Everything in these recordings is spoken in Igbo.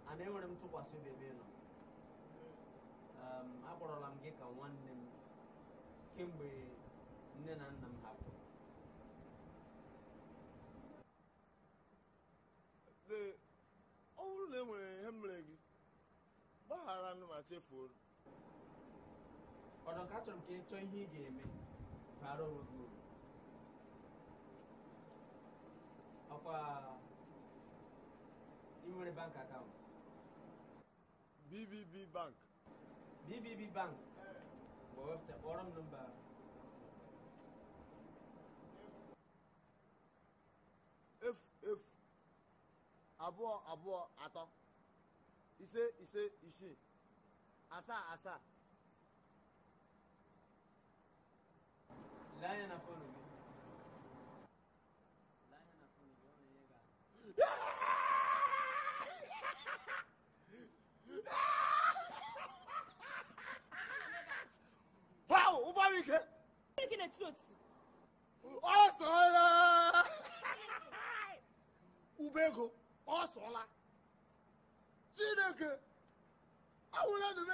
ana enwere m ntụkwasị obi ebe ị nọ um, akpọrọla m gị ka nwanne m kemgbe nne na nna m hapụrụ Ee, ọ bụrụ na e nwere ihe mere gị gbaghara nụ ma chefuo ọdọ ka achọrọ m ka ị chọọ ihe ị ga-eme bara onwe gị uru ọkwa ị nwere bank akaụntụ bbb bank bbb bank mgbe wepụta kpọrọ m nọmba efu efu abụọ abụọ atọ ise ise isii asaa asaa lee anya na fonu gị lee anya na fonu gị ọ na-enye gị aka. Wow, ụgbọala ike Gịnị ka ị na-etiri otiti? ọ sọọla ube ego ọ sọọla chineke awụla nụme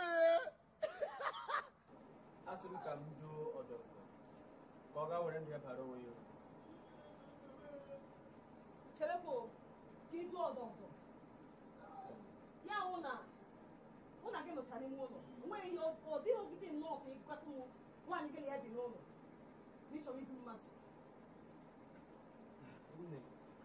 asị m ka m duo ọdọkọ ka ọ gaa were ndụ ya bara onwe ya uru cherekwa o, ka ị jụọ ọdọdọ ya wụ na mụ na gị nọcha n'ime ụlọ onweghị ihe ọ dịghị ogide nnọọ ka ịgwata m nwaanyị gị na ya bi n'ụlọ na ị chọrọ idu mmadụ Nne,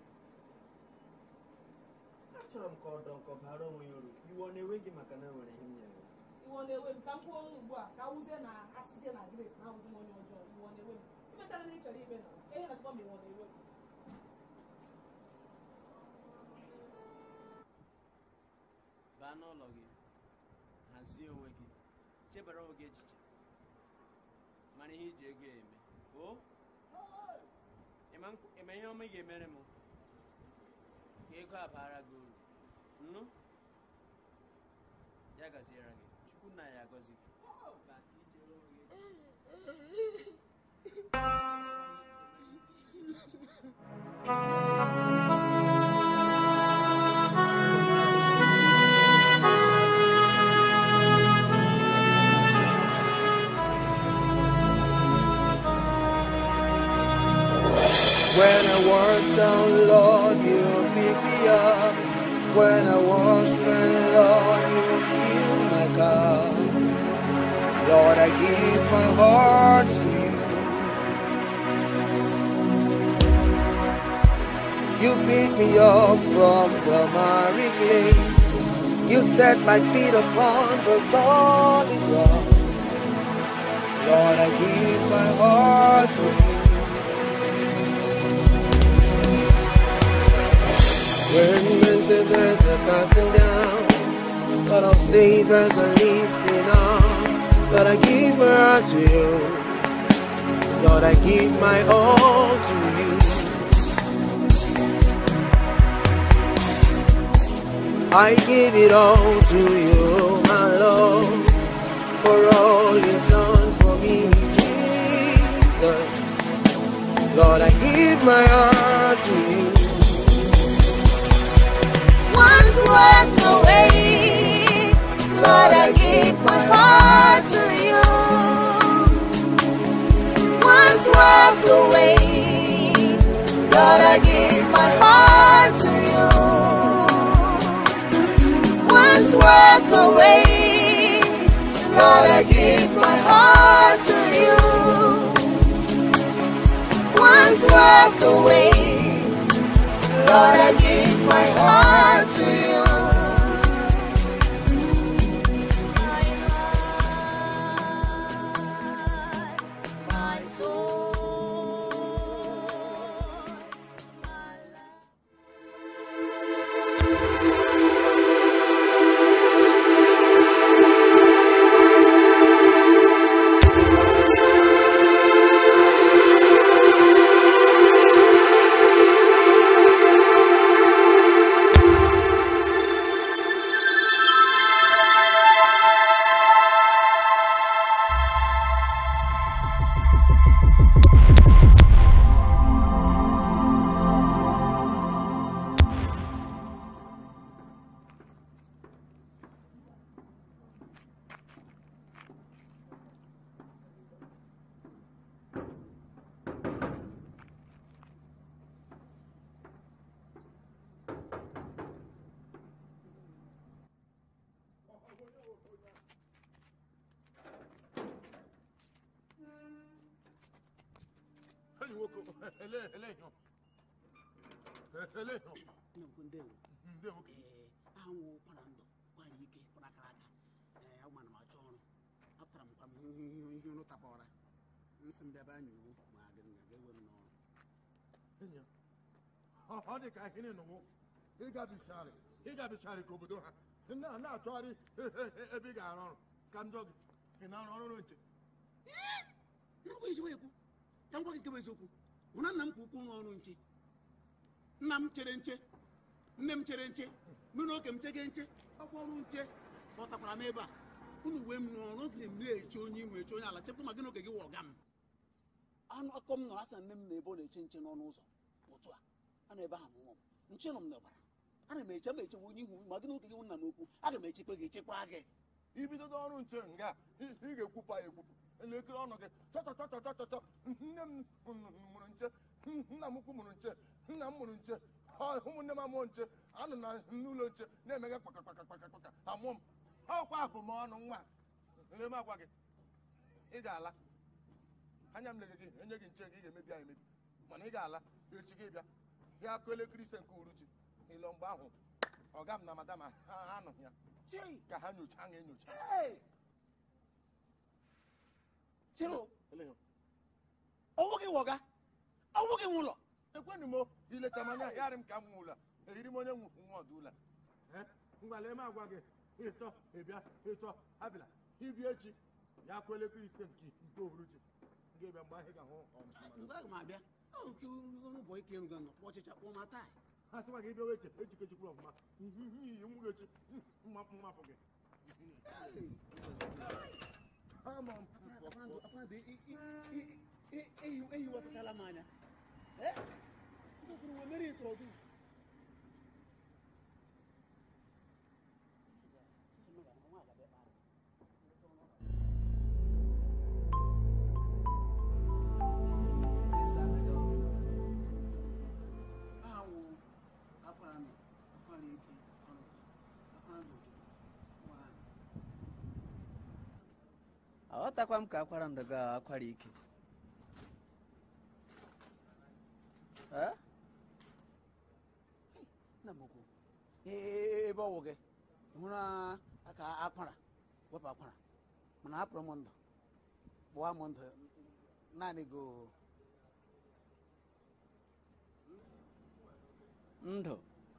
achọrọ m ka ọdọ nkọ bara onwe ya uru iwe ọ na-ewe gị maka na enwere ihe m nyere ya iwe ọ na-ewe m ka m kwuo ọnụ ugbu a ka awụzie na asịzie na grace na awụzi m onye ọjọọ iwe ọ na-ewe m imechara na ị chọrọ ime na ihe na-achọkwa m iwe ọ na-ewe m baa n'ụlọ gị hazie onwe gị chebara onwe gị echiche mara ihe iji ego eme o ịma nkw- ịma ihe ọma ị ga-emere m ka ego a baara gị uru nnu ya gaziere gị chukwu nna ya agọzi gị Baa ka i chere onwe gị echiche. When I was down, Lord, you pick me up. When I was stranded, Lord, you fill my cup. Lord, I give my heart to you. You pick me up from the miry clay. You set my feet upon the solid rock. Lord, I give my heart to you. When men say there's a casting down, but I'll say there's a lifting up. That I give my heart to you. Lord, I give my all to you. I give it all to you, my Lord, for all you've done for me, Jesus. Lord, I give my heart to you. Once walk away, Lord, I give my heart to you. Once walk away, Lord, I give my heart to you. Once walk away, Lord, I give my heart to you. Once walk away. Lord, I give my heart to you. My heart, my soul, my life. nwoke ele ele ihe ele ihe nnukwu ndewo ndị nwoke ee aha nwụ kwara ndụ kwara ike kwara akara aka ee ụmụ m achọ ọrụ apụtara m kwa m ihe ihe ihe ụrụ tapara nsị m bịaba anyị iwu ma gị na ga-ewe m n'ọrụ enyi ya, ọ ọ dị ka ihe n'ụwụ ịgabicharị ịgabicharị ka obodo ha na na-achọgharị e- e- e- ebe ị ga-arụ ọrụ ka njọ gị ị na-arụ ọrụ nche nnukwu ejiwe ekwu ka m gwa gị nke bụ eziokwu bụ na nna m kwa ukwu nwe ọrụ nche nna m chere nche nne m chere nche mụ na oke m chege nche ọkwa ọrụ nche kpọtakwara m ebe a unu wee m rụọ ọrụ oge m na-eche onye inwe eche onye ala chepụ ma gị na oge gị wụ ọga m anụ akọ m nọrọ asị na nne m na ebe ọ na-eche nche n'ọnụ ụzọ otu a a na ebe ahụ mụọ m nche nọ m n'ọbara ana m eche m echewe onye ihu ma gị na oge gị wụ nna n'okwu aga m echekwa gị echekwa gị ibidodo ọrụ nche nga ị ị ga-ekwupụ ya ekwupụ elekere ọnụ gị chọchọchọchọchọchọ nne m mụrụ nche nna m ukwu mụrụ nche nna m mụrụ nche ọ, ụmụnne m amụọ nche anụ na n'ụlọ nche na-emega kpakakpakakpakakpaka amụọ m ọkwa abụmọnụ nwa ele m agwa gị ị ga-ala anya m lege gị enye gị nche gị ị ga-emebi ya emebi mana ị ga-ala echi gị bịa ya akụ elekere ise nke uruchi ịlọ mgbe ahụ ọga m na madam ha anụghị ya ka ha nyochaa ha enyocha chere Eleghị. ọwụ gị wọga ọwụ gị nwụlọ ekwenụ m ileta m anya yarị m ka m nwe ụlọ ehiri m onye nwe nwe ọdụ ụlọ ngwale m agwa gị ịtọ ịbịa ịtọ abịala ibi echi ya akụ elekere ise nke nke ohuruchi ga-ebịa mgbe ahụ ị ga-ahụ mgbe aga m abịa oke ụbọ ike erugo nọ kpọ ọchịcha kpọọ ma taa ha sịkwa gị bịawa eche echikechikwuru ọfụma ihe iyi nwụ gị echi mma mmapụ gị ama m ehiwasachala m anya kwuru mere ịtọrọ gị aha wụ akwara nọ akwara ike ọrụ akwara ndụ ojukwu nwaanyị aghọtakwa m ka akwara ndụ ga akwara ike Eh? nna m ukwu ebe ọwụ gị hụrụ aka akwara wepụ akwara mana hapụrụ m ndụ gbụwa m ndụ naanị go ndụ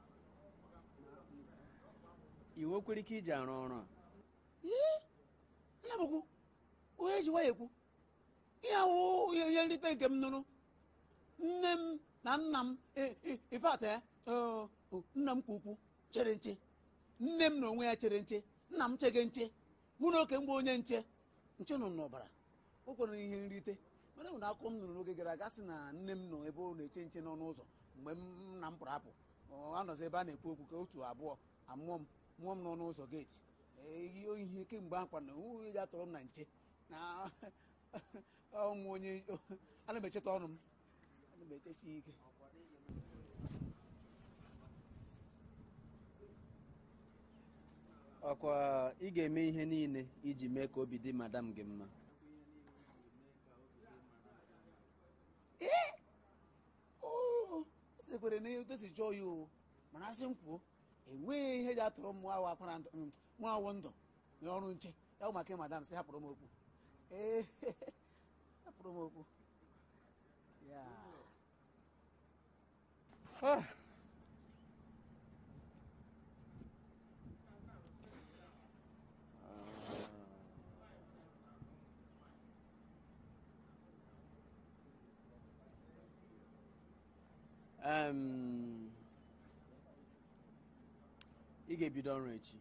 i nwekwara ike iji arụ ọrụ a Ee, nna m ukwu onye ji nwayọ ekwu ihe awụ ihe ihe nrite nke m nụrụ nne m na nna m ifeatị nna m kwa ukwu chere nche nne m na onwe ya chere nche nna m chege nche mụ na oke mgbe onye nche nche nọ m n'ọbara o kwere ihe nrite mana nwere akụkọ m nụrụ n'oge gara aga sị na nne m nọ ebe ọ na-eche nche n'ọnụ ụzọ mgbe m nna m pụrụ apụ ọ anọzi ebe a na-ekwu okwu ka otu abụọ amụọ m mụọ m n'ọnụ ụzọ geeti ihe ihe kemgbe akwa na onye ji atọrọ m na nche na ọmụ onye ana m echeta ọnụ m ana m echesi ike ọkwa ị ga-eme ihe niile iji mee ka obi dị madam gị mma o sekwere na etu si chọọ ya o mana asị m kwuo enweghị ihe ji atụrụ m nwa akwara ndụ mm, nwa awọ ndụ na ọrụ nche ya bụ maka madam sị hapụrụ m okwu ee hapụrụ m okwu ya Ah. Em, ị ga-ebido ọrụ echi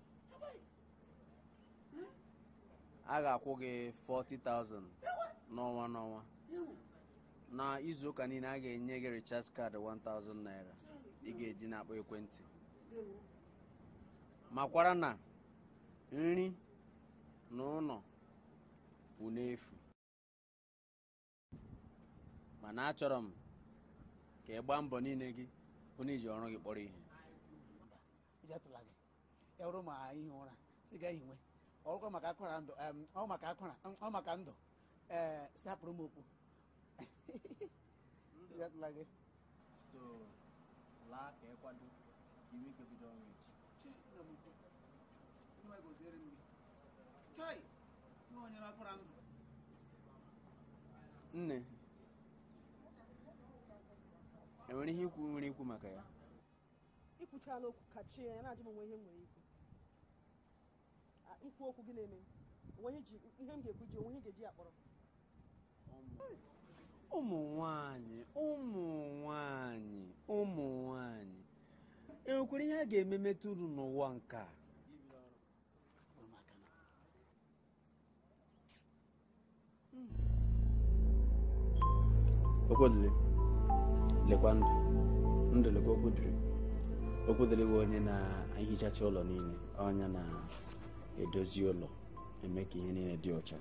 a ga-akwụ gị 40,000 n'ọnwa n'ọnwa na izu ụka niile a ga-enye gị recharge card 1000 naira ị ga-eji na-akpọ ekwentị makwara na nri na ụlọ bụ n'efu mana achọrọ m ka ị gbaa mbọ niile gị hụ na iji ọrụ gị kpọrọ ihe ụjọ atụla gị ya bụrụ ma ihe ụra si ga ihinwe ọkwa maka akwara ndụ em, ọ maka akwara ọ maka ndụ ee si hapụrụ m okwu atụla gị so laa ka ị kwado iwu ike bido ọrụ echi chai ihe onye na-akwara ndụ nne enwere ihe ikwu nwere ikwu maka ya ikwuchala okwu kachie ya na-ajụ m onwe ihe m nwere ikwu Ah, ikwu okwu gị na-eme onwe ihe ji- ihe m ga-ekwu ji onwe ihe ga-eji ya kpọrọ ụmụ nwanyị ụmụ nwanyị ụmụ nwanyị enwekwara ihe a ga-eme metụrụ n'ụwa nke a okwudili lekwa ndụ ndụ lekwa okwudiri okwudili bụ onye na-ehichacha ụlọ niile onye na-edozi ụlọ eme ka ihe niile dị ọcha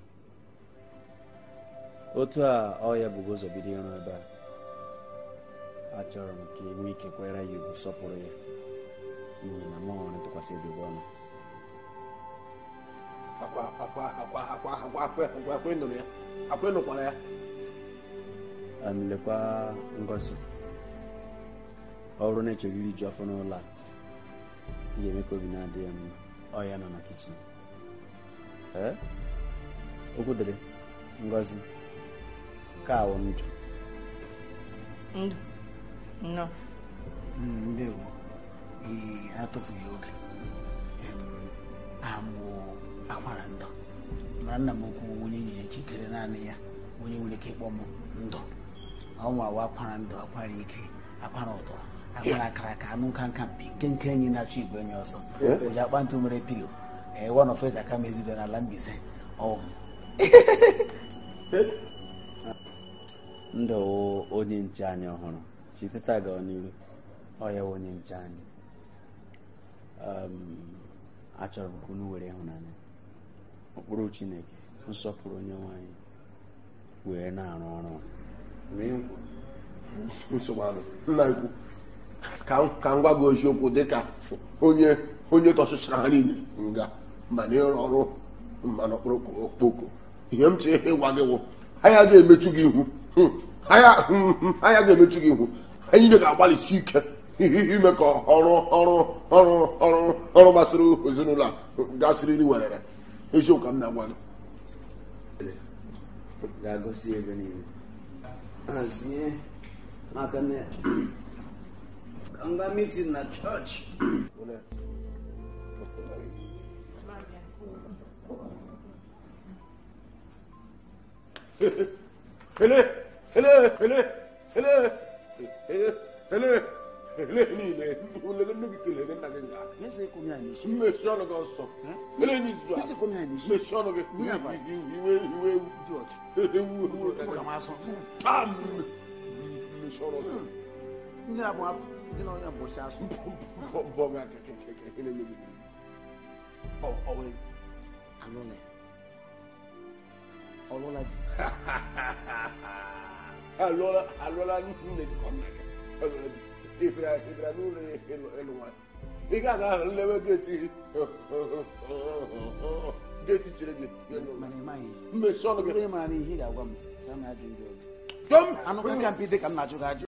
otu a ọ ya bụgo ụzọ bido ịrụ ebe a achọrọ m ka enwe ike kwere ya ugwu sọpụrụ ya n'ihi na mụ nwere ntụkwasị obi bụ ọnụ akwa akwa akwa akwa akwa akwa akwa akwa ịnụrụ ya akwa ịnụkwara ya Em, lekwa ngozi ọrụ na-echegoro iju afọ n'ụlọ a ị ga-eme ka obi na-adị ya mma ọ ya nọ na kichin ee okwu dịrị ngozi ka awụ ndụ ndụ nnọọ ndewo ee atụfughị oge Em, aha m bụ akwara ndụ mana nna m ukwu onye nyere chikere naanị ya onye nwere ike ịkpọ m ndụ ọnwa wa akwara ndụ akwara ike akwara ụtọ akwara akara aka anụ nka nka mpi nke nke enyi na-achọ igwe enyi ọsọ oji akpa ntụ mere pilo ee one of us aka mezido n'ala mbise ọwụ ndụ wụ onye nche anyị ọhụrụ site taa gaa n'iru ọ ya wụ onye nche anyị Em, achọrọ m ka unu were ịhụnanya ụkpụrụ chineke nsọpụrụ onye nwanyị wee na-arụ ọrụ a. nsogbu anụ nna ikwu ka m- ka m gwa gị eziokwu dịka onye onye tọchịchara ha niile nga ma na ịrụ ọrụ ma na okpoko ihe m chere ịgwa gị wụ anya ga-emechu gị ihu Hmm. anya hmm, anya ga-emechu gị ihu anyị niile ga-agbalịsi ike ime ka ọrụ ọrụ ọrụ ọrụ ọrụ gbasara ezinụlọ a gasịrị werere eziokwu ka m na-agwa gị ga-agosi ebe niile hazie maka na ka m gaa mitin na chọọchị ele ele ele ele ele ele ele niile ulele nne gị kelere nna gị nga Ese kom ya n'isi. mmechi ọnụ gị ọsọ ele n'izu a Ese kom ya n'isi. mmechi ọnụ gị Ihe agba. iwe iwe ewu Idiot. ewu ewu Ụmụ ga masọ. pam mmechi ọnụ ọsọ Ndị na-abụ apụ, ndị na onye bụchi asụ. bọ gị aka kekeke ele eme gị ọ ọ wee Alụla. Ọlụla di. alụọla alụọla nne gị ka nna gị alụọla di ịbịara ịbịara n'ụlọ ya ịlụ ịlụ nwaanyị ị ga-aga ahụ nlewe geeti geeti chere gị bịa n'ụlọ. Mana ị maghị. mmechi ọnụ gị Onye mara n'ihe ị ga-agwa m, saa m ajụ ndị oge. dọm Anụ ka nka mpi dị ka m na-ajụ gị ajụ.